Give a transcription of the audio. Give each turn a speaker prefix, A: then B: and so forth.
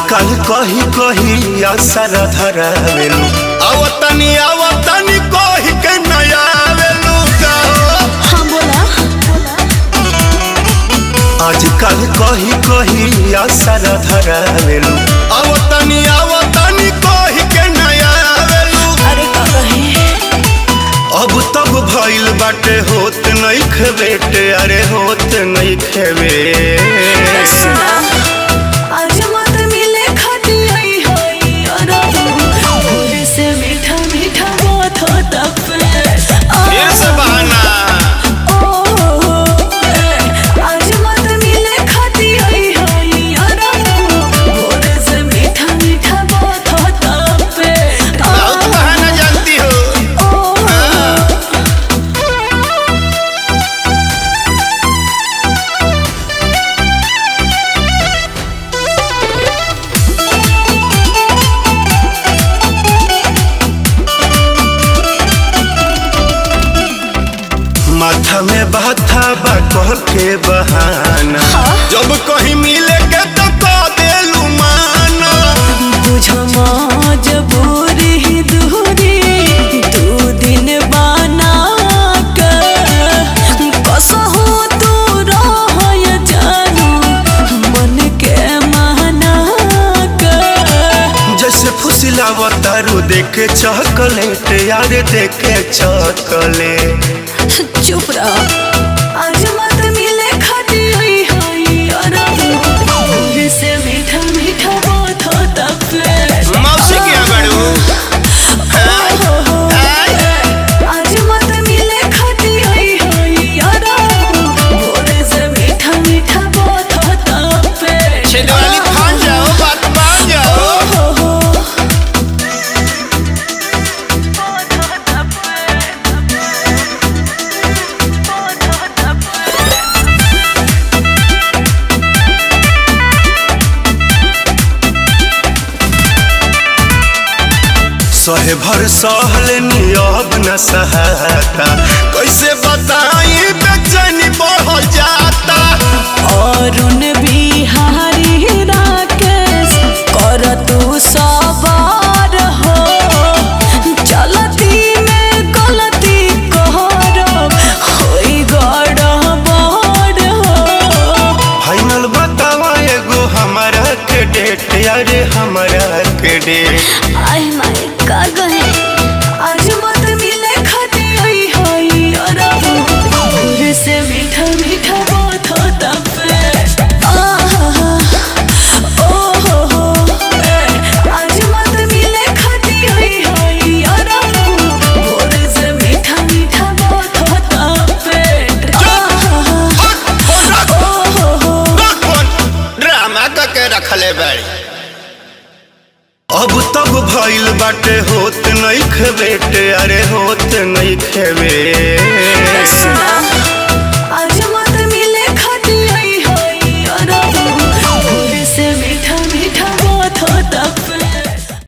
A: आजकल कही कही असर धरावेलू आवतनी आवतनी कही के नया आवेलू गाओ
B: हाँ बोला
A: आजकल कही कही असर धरावेलू आवतनी आवतनी कही के नया आवेलू
B: अरे का कहे
A: अब तब भइल बाटे होत नहीं खेबेटे अरे होत नहीं खेबे
B: सुना आज मत मिले खाती आई होई और भोरे से मीठा मीठा बात होता
A: फिर से बहाना
B: आज मत मिले खाती आई होई और भोरे से मीठा मीठा बात होता
A: बहुत बहाना जानती हो माथा में बाथा बा कह के बहाना जब कहीं मिले के तो कह देलू माना
B: बुझो मजबूरी ही दूरी दू दिन बना कर कसहु तू रह जानू मन के माना कर
A: जैसे फुसिलावा तारू देखे चॉकलेट यार देखे चॉकलेट
B: चुप रह आज मत मिले खाती हुई होई और भोर से मीठा मीठा बात होता फिर
A: मौसी क्या बड़ू
B: आज मत मिले खाती हुई होई और भोर से मीठा मीठा बात होता फिर
A: छिदवाली फान जाओ बात मान जाओ सहे भर सहल नियब न सहाता कैसे बताई बेचैनी बढ़ जाता
B: अरुण बिहारी राकेश कर तू सवार हो चलती में गलती कर होई गड़बड़ हो
A: फाइनल बतावा एगो हमारा के डेट अरे हमारा के डेट
B: आई माय का गए आज मत मिले खाती हुई होई और भोर से मीठा मीठा बात होता फिर आहा, ओ हो हो आज मत मिले खाती हुई होई और भोर से मीठा मीठा बात होता फिर आहा, ओ हो हो
A: ड्रामा करके रखले बाड़ी अब तब भइल बाटे होत नहीं खेबेटे अरे होत नहीं खेबे
B: सुना